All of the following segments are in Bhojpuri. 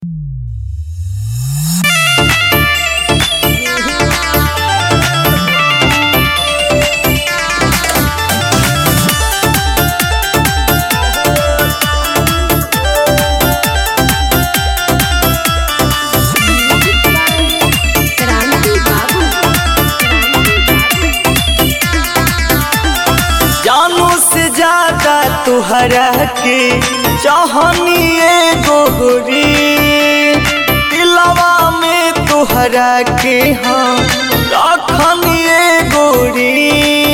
तुहरा के चाहनिए गोहरी दिलवा में तुहरा के हाँ रखनिए गोरी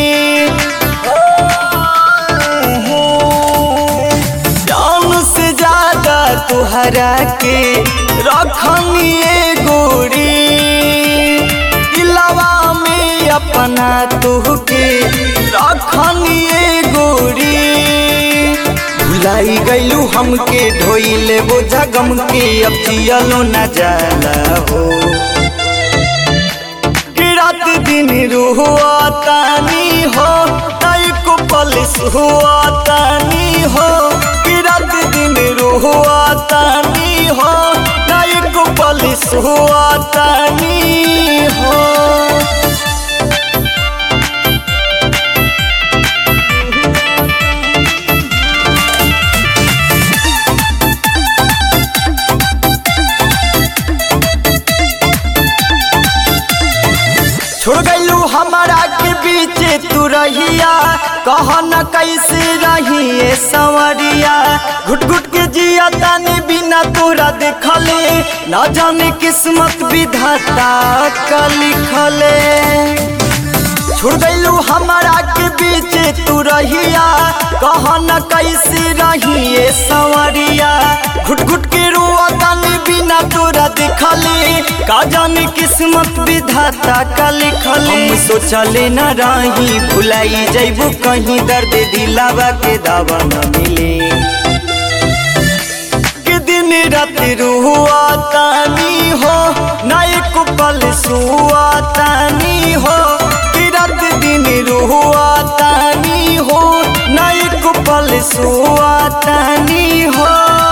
जान से ज्यादा तुहरा के रखनिए गोरी दिलवा में अपना तुहके रखनिए गोरी भुलाई गईलू हमके ढोइले वो जगम के अब जियलो न जाला हो कि रात दिन रुआ तानी हो तई को पलिस हुआ तानी हो कि रात दिन रुआ तानी हो तई को पलिस हुआ तानी हो छोड़ गईलू हमारा के बीच तू रहिया कह न कैसे रहिए संवरिया घुट घुट के जिया तानी बिना तोरा देखले न जाने किस्मत विधाता का लिखले छोड़ गईलू हमारा के बीच तू रहिया कह न कैसे रहिए संवरिया घुट घुट के रुआ तानी बिना तोरा देखले का जाने किस्मत विधाता का लिखले हम सोचले न रही भुलाई जैबू कहीं दर्द दिलावा के दावा न मिले कि दिन रात रुआ तानी हो ना एक पल सुआ तानी हो कि रात दिन रुआ तानी हो ना एक पल सुआ तानी हो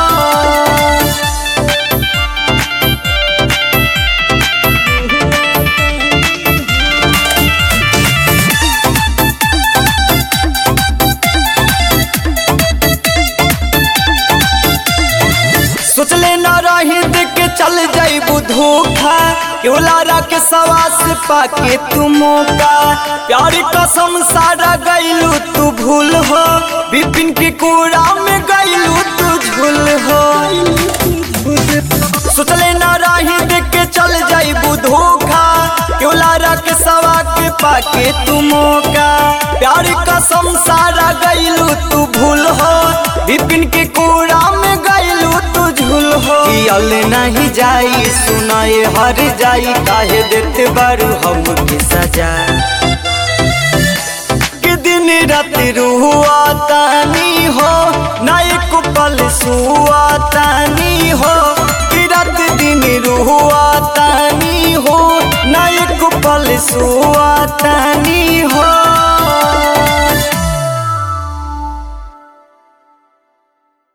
सोचले न रही देख के चल जाइबू धोखा क्यों लारा के सवास पाके तू मौका प्यार कसम सारा गईलू तू भूल हो बिपिन के कूड़ा में गईलू तू झूल हो सोचले न रही देख के चल जाइबू धोखा क्यों लारा के सवा के पाके तू मौका प्यार कसम सारा गईलू तू भूल हो बिपिन के कूड़ा में गईलू तू झूल हो अल नहीं जाई सुनाए हर जाई काहे देते बारू हम के सजा कि दिन रात रुआ तानी हो ना एक पल सुआ तानी हो कि रात दिन रुआ